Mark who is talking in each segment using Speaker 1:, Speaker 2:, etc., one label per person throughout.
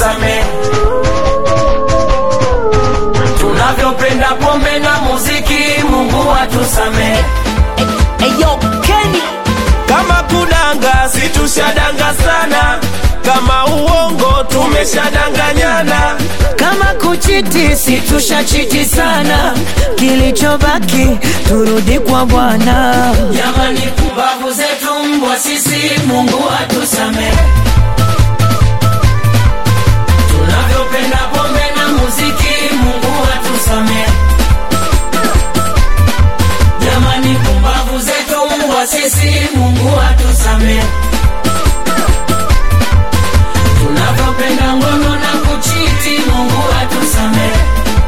Speaker 1: atusamee. Tunavyopenda pombe na muziki, Mungu atusamee.
Speaker 2: Eyo Kenny
Speaker 3: Kama kudanga situshadanga sana, kama uongo tumeshadanganyana.
Speaker 2: kama kuchiti situshachiti sana, kilichobaki turudi kwa Bwana.
Speaker 1: Jamani, pumbavu zetu mbwa sisi, Mungu atusamee. Tunavyopenda pombe na muziki, Mungu atusamee. Jamani, pumbavu zetu mbwa sisi, Mungu atusamee. Tunavyopenda ngono na kuchiti, Mungu atusamee.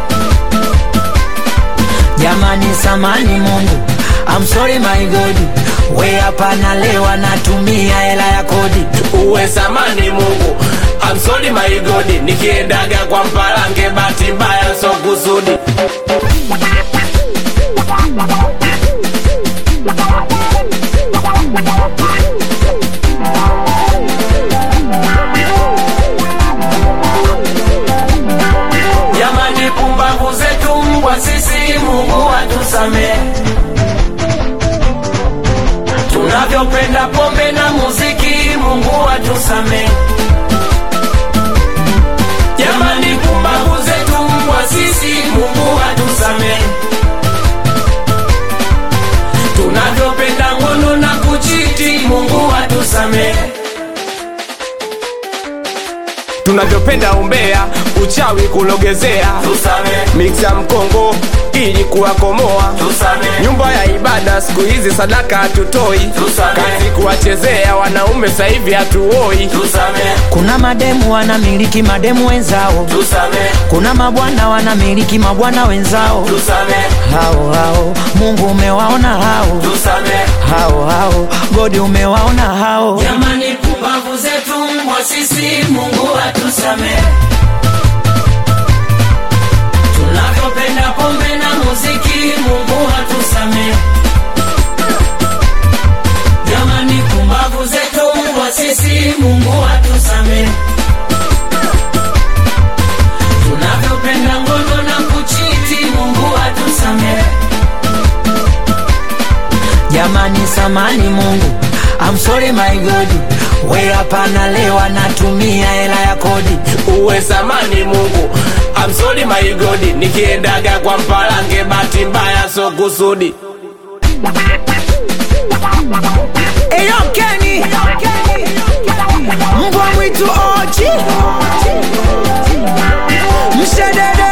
Speaker 2: Jamani, samani Mungu, I'm sorry my God, we hapa nalewa natumia hela ya kodi.
Speaker 3: Uwe samani Mungu, I'm sorry my God, nikiendaga kwa mpalange, bahati mbaya so kusudi.
Speaker 1: Jamani, pumbavu zetu mbwa sisi, Mungu atusamee. Tunavyopenda pombe na muziki, Mungu atusamee. Jamani, pumbavu zetu mbwa sisi, Mungu atusamee. Tunavyopenda ngono na kuchiti, Mungu atusamee.
Speaker 3: Tunavyopenda umbea, uchawi kulogezea,
Speaker 1: Tusamee,
Speaker 3: miksa mkongo ili kuwakomoa
Speaker 1: tusamee,
Speaker 3: nyumba ya ibada siku hizi sadaka hatutoi,
Speaker 1: Tusamee.
Speaker 3: kazi kuwachezea wanaume sasa hivi hatuoi.
Speaker 1: tusamee,
Speaker 2: Kuna mademu wanamiliki mademu wenzao,
Speaker 1: tusamee,
Speaker 2: kuna mabwana wanamiliki mabwana wenzao.
Speaker 1: tusamee,
Speaker 2: Hao hao Mungu umewaona hao
Speaker 1: tusamee.
Speaker 2: hao hao, Godi umewaona hao.
Speaker 1: Jamani, pumbavu zetu mbwa sisi, Mungu atusamee. Tunavyopenda pombe na muziki, Mungu atusamee. Jamani, pumbavu zetu mbwa sisi, Mungu atusamee. Tunavyopenda ngono na kuchiti, Mungu atusamee.
Speaker 2: Jamani, samani Mungu, I'm sorry my God, we hapa nalewa natumia hela ya kodi.
Speaker 3: Uwe samani Mungu, I'm sorry my God, nikiendaga kwa mpalange, bahati mbaya so kusudi.
Speaker 2: Eyo Kenny, mbwa mwitu oji, mshedede